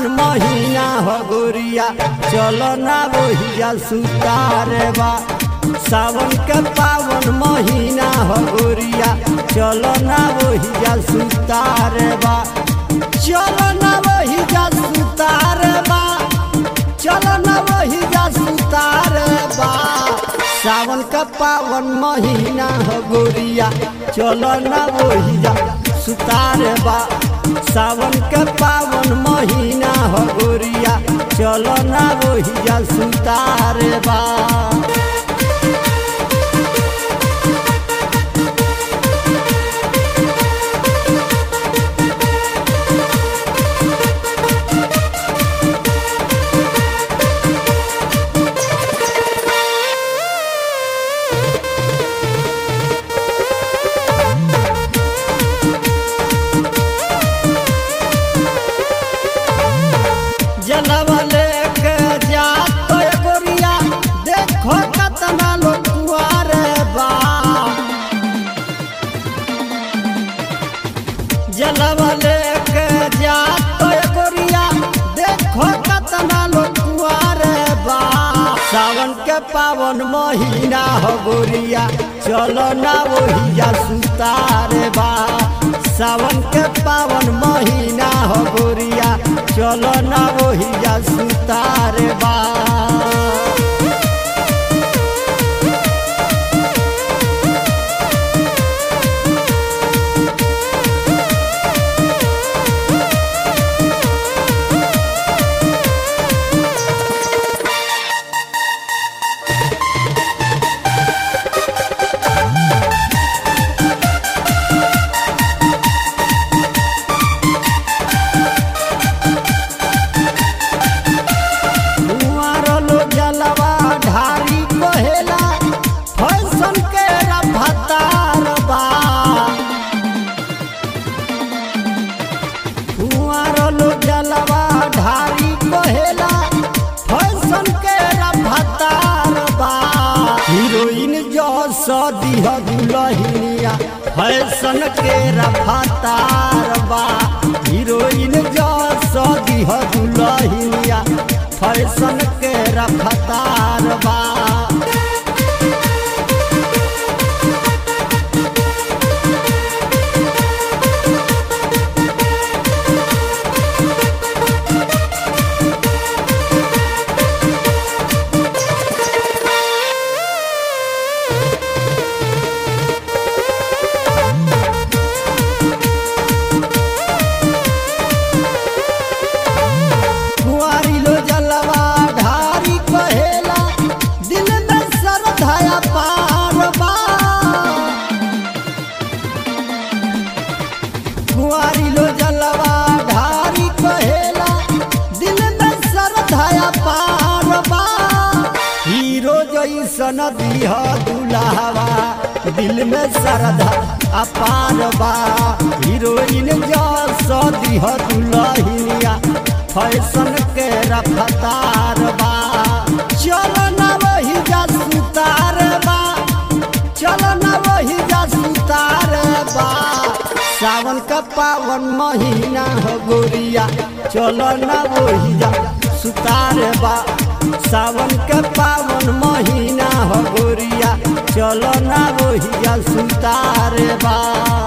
महीना हो गोरिया चलो ना वहिया सुतारे बा सावन के पावन महीना हो गोरिया चलो ना वहिया सुतारे बा चलो ना वहिया सुतारे बा चलो ना वहिया सुतारे बा सावन का पावन महीना हो गोरिया चलो ना वहिया सुतारे बा सावन के पावन महीना हो गोरिया चलो ना वहिया सुतारे बा जलवा लेके जा तो गोरिया देखो कतना लोग कुआरे बा जलवा लेके जा तो गोरिया देखो कतना लोग कुआरे बा सावन के पावन महीना हो गोरिया चलो ना वहिया सुतारे बा सावन के पावन महीना हो गोरिया चलो ना वहिया सुतारे बा कुंवारो जलवा ढारी कहेला फैशन के रफ्तार बा कुंवारो जलवा ढारी कहेला फैशन के रफ्तार बा हीरोइन जो सदी ह दुलहिनिया फैशन के रफ्तार बा हीरोइन जो सदी ह दुलहिनिया फैशन के रफ्तार बा कुंवारी लो जलवा ढारी कहेला दिल में श्रद्धा पार बा कुंवारी लो जलवा ढारी कहेला दिल में श्रद्धा पार बा हीरो जैसन दिह दुलावा दिल में श्रद्धा अपार बा हीरोइन जस दिह दुलहिनिया फैशन के रफ्तार बा चलो ना वही जा सुतार बा चलो ना वही जा सुतार बा सावन का पावन महीना हो गोरिया चलो ना वही जा सुतार बा सावन के पावन महीना हो गोरिया चलो ना वही जा सुतार बा